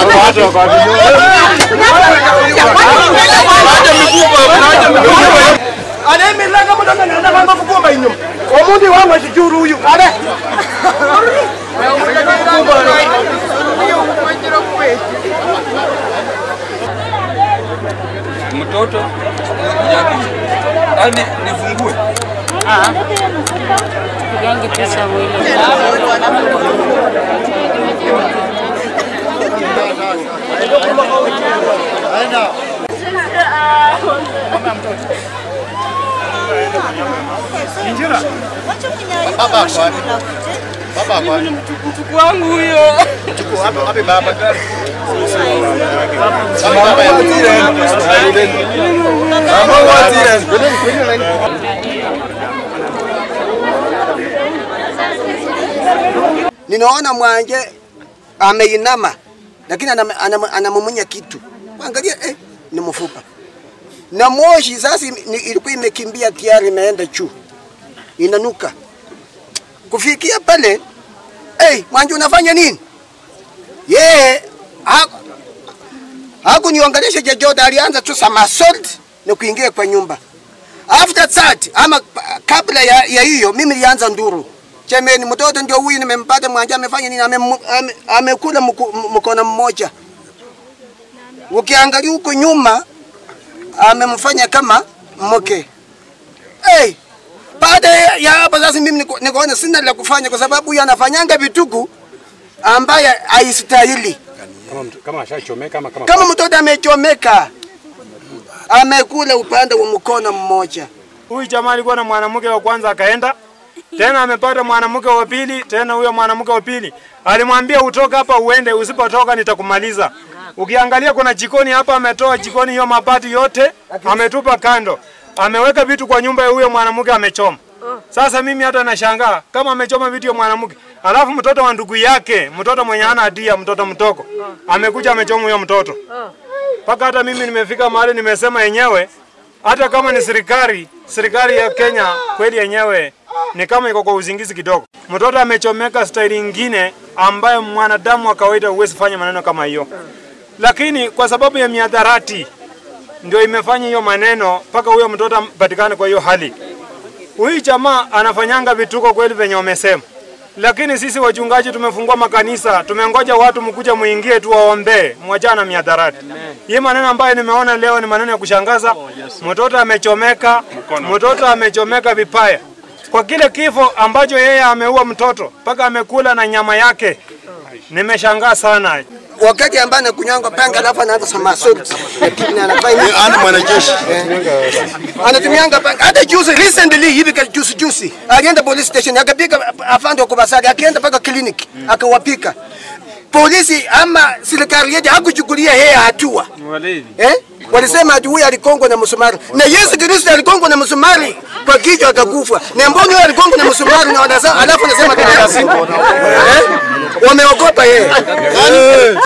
anemilanga mudonga nana vamafukumba ino omundi wamwe chichuru uyu ale mtoto yake yani nifungue Pigange picha mwili. mtukufu wangu huyo ninaona mwanje ameinama lakini anam- anam- anamumunya kitu angalia eh, ni mfupa na moshi sasa ime- ni- ilikuwa imekimbia tayari imeenda juu inanuka kufikia pale hey, mwanje unafanya nini yeye ha- hakuniongelesha chochote alianza tu samasot na kuingia kwa nyumba after that ama kabla ya, ya hiyo mimi nilianza nduru chemeni mtoto ndio huyu nimempata mwanja amefanya nini Amemu- ame- amekula mku- mkono mmoja ukiangalia huko nyuma amemfanya kama mke hey, baada ya ya hapo sasa mimi niko- nikaona sina la kufanya kwa sababu huyu anafanyanga vituku ambaye haistahili kama ashachomeka ama kama kama mtoto amechomeka amekula upande wa mkono mmoja Huyu jamaa alikuwa na mwanamke wa kwanza akaenda tena amepata mwanamke wa pili tena huyo mwanamke wa pili alimwambia utoka hapa uende, usipotoka nitakumaliza. Ukiangalia kuna jikoni hapa, ametoa jikoni hiyo mabati yote ametupa kando, ameweka vitu kwa nyumba ya huyo mwanamke amechoma. Sasa mimi hata nashangaa kama amechoma vitu ya mwanamke, alafu mtoto wa ndugu yake, mtoto mwenye hana hatia, mtoto mtoko, amekuja amechoma huyo mtoto mpaka hata mimi nimefika mahali nimesema yenyewe, hata kama ni serikali, serikali ya Kenya kweli yenyewe ni kama iko kwa uzingizi kidogo. Mtoto amechomeka staili ingine ambayo mwanadamu wa kawaida huwezi fanya maneno kama hiyo, lakini kwa sababu ya miadharati ndio imefanya hiyo maneno mpaka huyo mtoto apatikane kwa hiyo hali. Huyu jamaa anafanyanga vituko kweli venye wamesema, lakini sisi wachungaji tumefungua makanisa, tumengoja watu mkuja muingie tu waombee, mwachana miadharati. Hii maneno ambayo nimeona leo ni maneno ya kushangaza. Mtoto amechomeka, mtoto amechomeka vipaya kwa kile kifo ambacho yeye ameua mtoto mpaka amekula na nyama yake. Nimeshangaa sana. wakati ambaye anakunywanga panga alafu anaanza samasot lakini anafanya ana mwanajeshi anatumianga panga hata juzi recently hivi ka juzi juzi alienda police station akapiga afande wa Kubasari akienda mpaka clinic akawapika polisi ama serikali yetu hakuchukulia yeye hatua eh? Walisema ati huyu alikongwa na msumari na Yesu Kristo alikongwa na msumari kwa kichwa akakufa. Na mbona huyu alikongwa na msumari na wanasema alafu anasema tena eh? Wameogopa yeye.